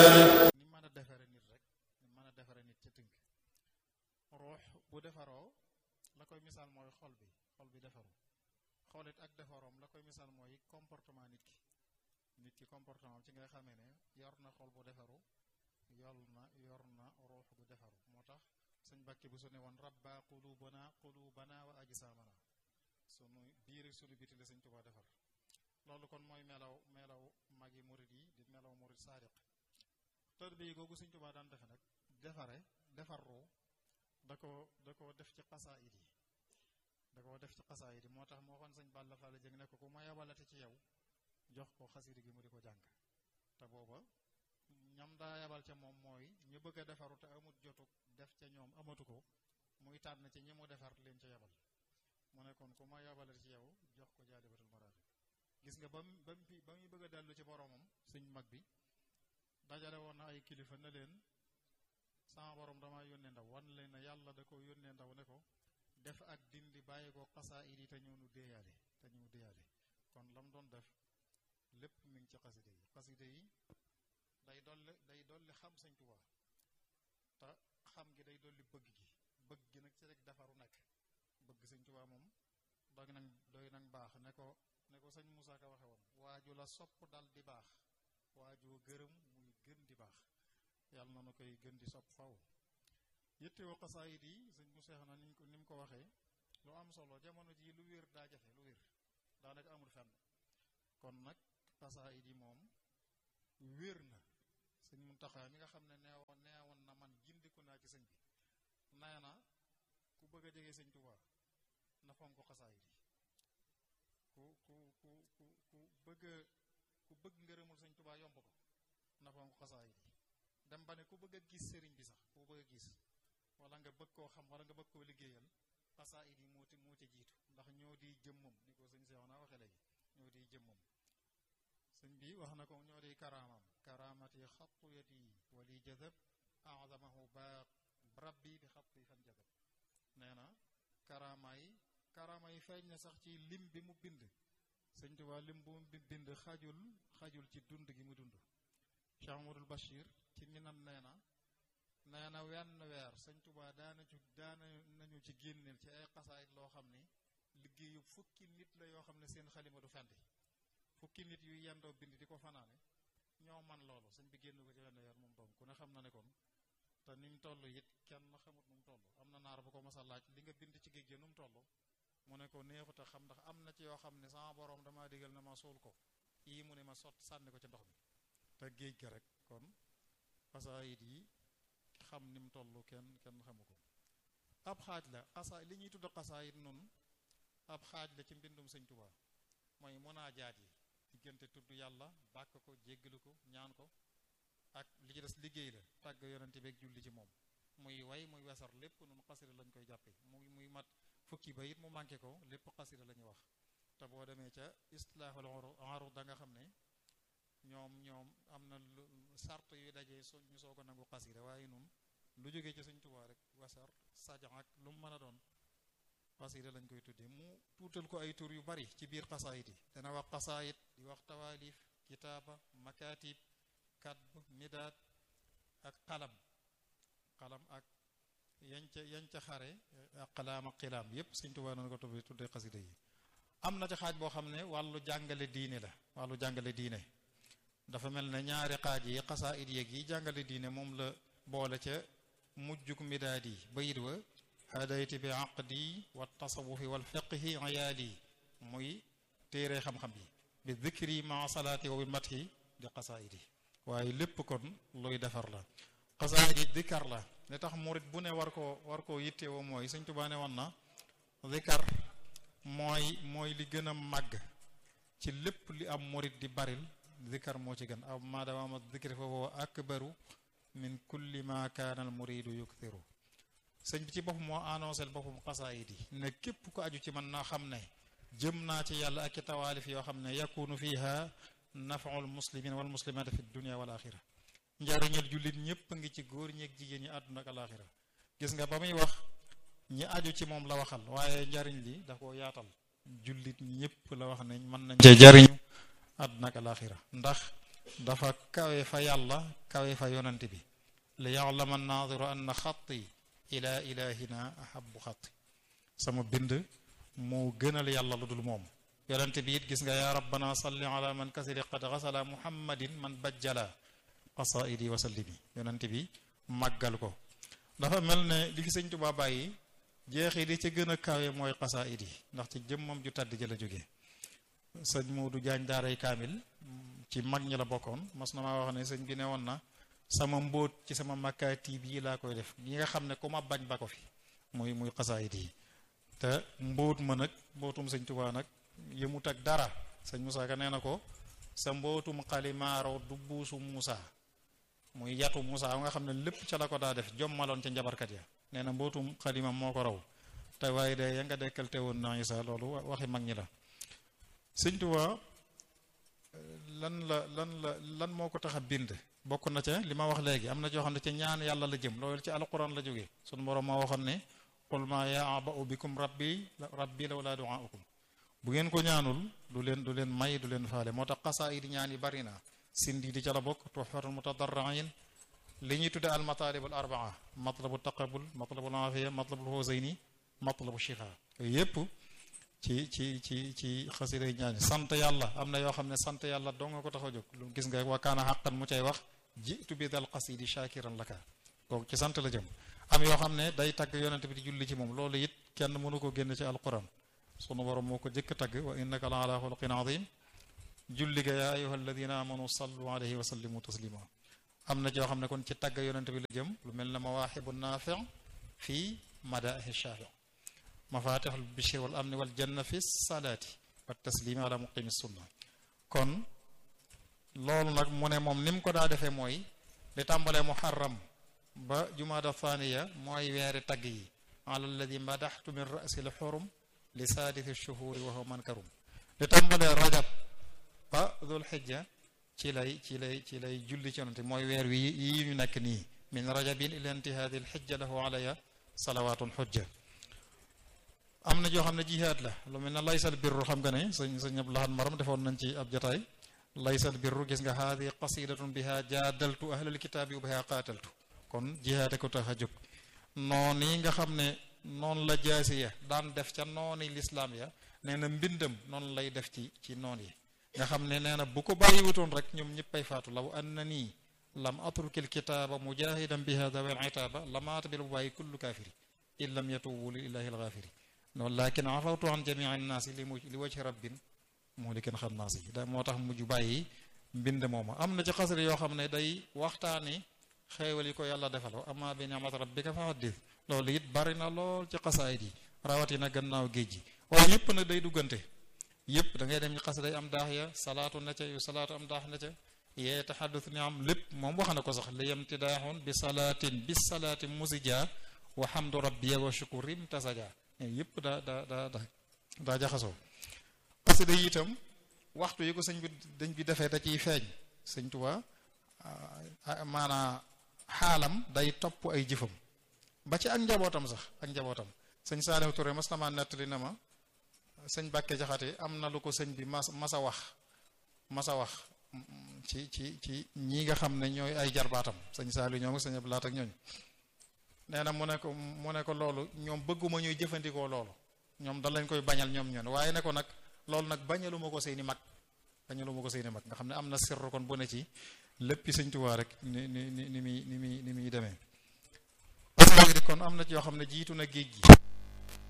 ni mën a defare nit rek ni mën a defare nit ci tënk ruux bu defaroo la koy misaal mooy xol bi xol bi defaru xolit ak defaroom la koy misaal mooy comportement nit ki nit ki comportement ci nga xamee ne yor na xol bu defaru yol na yor na ruux bu defaru moo tax sëñ Bakki bu su ne woon rabba qulubana qulubana wa ajsamana sunu biir sunu biti la sëñ Tuubaa defar loolu kon mooy melaw melaw magi murid yi di melaw murid saadiq tër bi googu sëñ Tuubaa daan defe nag defare defar ruu da ko da ko def ci xasaayid yi da ko def ci xasaayid yi moo tax moo xoon sëñ Balla Fall jëng ne ko ku ma yabalate ci yow jox ko xasida gi mu di ko jàng te booba ñam daa yabal ca moom mooy ñu bëgg a defaru te amut jotu def ca ñoom amatu ko muy tànn ci ñi mu defar leen ca yabal mu ne kon ku ma yabalate ci yow jox ko jaalibatul maraaxib gis nga ba mu ba mu ba muy bëgg a dellu ci boromam suñ mag bi dajale woon na ay kilifa ne leen sama borom dama yónnee ndaw wan leen ne yàlla da ko yónnee ndaw ne ko def ak dindi bàyyi ko xasaa idi te ñëw nu déeyaale te ñëw déeyaale kon lam doon def lépp mi ngi ci xaside yi xaside yi day dolli day dolli xam sëñ Tuubaa te xam gi day dolli bëgg gi bëgg gi nag ci rek defaru nekk bëgg sëñ Tuubaa moom doy nag doy nag baax ne ko ne ko sëñ Moussa Ka waxe woon waaju la sopp dal di baax waajoo gërëm muy gën di baax yàlla na nu koy gën di sopp faw yittewoo xasaayid yi sëñ Moussa na niñ ko ni mu ko waxee lu am solo jamono ji lu wér daa jafe lu wér daanaka amul fenn kon nag xasaayid yi moom wér na sëñ Muntaxa mi nga xam ne neewoon neewoon na man gindiku naa ci sëñ bi nee na ku bëgg a jege sëñ Tuubaa na fonk xasaayid yi ku ku ku ku ku bëgg ku bëgg ngërëmul sëñ Tuubaa yomb ko na fonk xasaayid yi dem ba ne ku bëgg a gis sëriñ bi sax ku bëgg a gis wala nga bëgg koo xam wala nga bëgg koo liggéeyal xasaayid yi moo ci moo ci jiitu ndax ñoo di jëmmam ni ko sëñ Seex naa waxe léegi ñoo di jëmmam sëñ bi wax na ko ñoo di karaamam karaamati xattu yati wali jazab azamahu ba rabbi bi xatti fan jazab nee na karaama yi karaama yi feeñ na sax ci lim bi mu bind sëñ Tuubaa lim bu mu bind xajul xajul ci dund gi mu dund Cheikh Amadou Bachir ci minam nee na nee na wenn weer sëñ Tuubaa daana ci daana nañu ci génneel ci ay xasaayit loo xam ni liggéeyu fukki nit la yoo xam ne seen xalima du fendi fukki nit yu yendoo bind di ko fanaane ñoo man loolu sëñ bi génn ko ci wenn weer moom doom ku ne xam na ne kon te ni mu toll it kenn xamut nu mu toll am na naar bu ko mas a laaj li nga bind ci géej gi nu mu toll mu ne ko neexut a xam ndax am na ci yoo xam ne sama borom damaa digal na ma suul ko yii mu ne ma sott sànni ko ci ndox mi te géej ga rek kon xasaayit yi xam ni mu toll kenn kenn xamu ko ab xaaj la xasaa li ñuy tudd xasaayit nun ab xaaj la ci mbindum sëñ Tuubaa mooy munaajaat yi diggante tudd yàlla bàkk ko jéggalu ko ñaan ko ak li ci des liggéey la tàgg yonente beeg julli ci moom muy way muy wesar lépp nun xasida lañ koy jàppe muy muy mat fukki ba it mu manqué ko lépp xasida la ñuy wax te boo demee ca istilaahul arud da nga xam ne ñoom ñoom am na lu sart yu dajee so ñu soog a nangu xasida waaye nun lu jógee ci Sëñ Tuubaa rek wasar sajan ak lu mu mën a doon xasida lañ koy tuddee mu tuutal ko ay tur yu bari ci biir xasaayit yi dana wax xasaayit di wax tawaalif kitaaba makatib kadb midaad ak xalam xalam ak yañ ca yañ ca xare ak xalaam ak xilaam yépp Sëñ Tuubaa noonu ko tuddee tuddee xasida yi am na ci xaaj boo xam ne wàllu jàngale diine la wàllu jàngale diine dafa mel ne ñaari xaaj yi xasaayit yeeg yi jàngale diine moom la boole ca mujjuk midaad yi bayit wa hadayti bi aqdi wa tasawufi wal fiqhi ayaali muy téere xam-xam yi bi dikri ma salaati wa bi mathi di xasaayit yi waaye lépp kon luy defar la xasaayit yi dikar la li tax murit bu ne war koo war koo yittewoo mooy Sëñ Tuubaa ne woon na dikar mooy mooy li gën a màgg ci lépp li am murit di baril dikar moo ci gën aw maadama dikri fa huwa akbaru min kulli ma kaana al muridu yukthiru sëñ bi ci boppam moo annoncé boppam xasaayid yi ne képp ko aju ci man na xam ne jëm naa ci yàlla ak i tawaalif yoo xam ne yakunu fiha nafaul muslimin wal muslimat fi dunia wal axira njariñal jullit ñëpp ngi ci góor ñeeg jigéen ñi àdduna ak alaxira gis nga ba muy wax ñi aju ci moom la waxal waaye njariñ li da ko yaatal jullit ñëpp la wax ne mën nañ cee jariñu àdduna ak alaxira ndax dafa kawe fa yàlla kawe fa yonante bi li ya'lama an-naadiru anna xatti ila ilahina ahabu xatti sama bind moo gënal yàlla lu dul moom yonante bi it gis nga yaa rabbana salli ala man kasiri qad xasala muhammadin man bajjala qasaidi wa sallimi yonante bi màggal ko dafa mel ne li fi sëñ Tuubaa bàyyi jeexi di ci gën a kawe mooy qasaidi ndax ci jëmmam ju tàdd ji la jógee sëñ Moodu Jaañ daaray kaamil ci mag ñi la bokkoon mas na maa wax ne sëñ bi ne woon na sama mbóot ci sama makkaati bii laa koy def ñi nga xam ne ku ma bañ ba ko fi muy muy xasaayit yi te mbóot ma nag mbóotum sëñ Tuubaa nag yëmut ak dara sëñ Moussa Ka nee na ko sa mbóotum xalimaaro du buusu Moussa muy yatu Moussa nga xam ne lépp ca la ko daa def jommaloon ca njabarkat ya nee na mbóotum xalimam moo ko raw te waaye de ya nga dekkal te woon na Isa loolu waxi mag ñi la sëñ Tuubaa lan la lan la lan moo ko tax a bind bokk na ca li ma wax léegi am na joo xam ne ca ñaan yàlla la jëm loolu ci alquran la jógee sunu borom moo waxoon ne qul ma ya'ba'u bikum rabbi rabbi lawla du'aukum bu ngeen ko ñaanul du leen du leen may du leen faale moo tax xasaa yi di ñaan yi bari na sindi di ca la bokk tuhfatul mutadarriin li ñuy tudde al matalib al arbaa matlabu taqabul matlabul afiya matlabul husayni matlabu shifa yooyu yépp ci ci ci ci xasiday ñaani sant yàlla am na yoo xam ne sant yàlla doo nga ko tax a jóg lu gis nga wa kaana xaqan mu cay wax jitu bi dal xasidi shakiran laka kooku ci sant la jëm am yoo xam ne day tagg yonente bi di julli ci moom loolu it kenn mënu ko génn ci alquran sunu borom moo ko jëkk tagg wa innaka la ala xuluqin azim julli ga yaa ayuha alladina amanu sallu alayhi wa sallimu taslima am na yoo xam ne kon ci tagg yonente bi la jëm lu mel ne mawaaxibu naafi fii madaahi shaafi mafatixul bishri wal amni wal janna fi salaati wa taslimi ala muqimi sunna kon loolu nag mu ne moom ni mu ko daa defee mooy li tàmbalee muharram ba jumaada thaniya mooy weeri tagg yi ala alladi madaxtu min rasi l xurum li saadisi shuhuri wa huwa mankarum li tàmbalee rajab ba dul xijja ci lay ci lay ci lay julli ci yonante mooy weer wi yi ñu nekk nii min rajabin ila intihaadi l xijja lahu alaya salawatun xujja am na joo xam ne jihaad la lu mel ne laysal birru xam nga ne sëñ sëñ ab laxan maram defoon nañ ci ab jotaay laysal birru gis nga haadi qasidatun biha jaadaltu ahlal kitaabi wa biha qaataltu kon jihaade ko tax a jóg noonu yi nga xam ne noonu la jaasi ya daan def ca nooni lislaam ya nee na mbindam noonu lay def ci ci noon yi nga xam ne nee na bu ko bàyyiwutoon rek ñoom ñëppay faatu law anna nii lam atrukil kitaaba mujahidan biha dawel itaaba lamaata bil bàyyi kullu kaafiri in lam yatubu lillahi algaafiri noonu lakin afawtu an jamii annaasi li mu li wajhi rabbin moo li kenn xam naas yi da moo tax mujj bàyyi mbind mooma am na ci xasri yoo xam ne day waxtaani xeewal yi ko yàlla defal wa amma bi ni'mat rabbika fa haddith loolu it bari na lool ci xasaayid yi rawatina gannaaw géej gi waaye yépp nag day duggante yépp da ngay dem ci xas day am daax ya salaatu na ca yu salaatu am daax na ca yee taxaddus ni am lépp moom wax na ko sax li yam tidaaxun bi salaatin bi salaati musija wa hamdu rabbiya wa shukurim tasaja yépp daa daa daa daa daa jaxasoo xasida yi itam waxtu yi ko sëñ bi dañ bi defee da ciy feeñ sëñ Tuubaa maanaa xaalam day topp ay jëfam ba ci ak njabootam sax ak njabootam sëñ Saalihu Ture mas na ma nettali na ma sëñ Bàkke Jaxate am na lu ko sëñ bi mas masa wax masa wax ci ci ci ñi nga xam ne ñooy ay jarbaatam sëñ Saalihu ñoo ngi sëñ Abdu Laat ak ñooñ nee na mu ne ko mu ne ko loolu ñoom bëgguma ñuy jëfandikoo loolu ñoom da lañ koy bañal ñoom ñoon waaye ne ko nag loolu nag bañaluma ko seeni mag bañaluma ko seeni mag nga xam ne am na sirru kon bu ne ci léppi sëñ Tuubaa rek ni ni ni ni muy ni muy ni muy demee parce que kon am na ci yoo xam ne jiitu na géej gi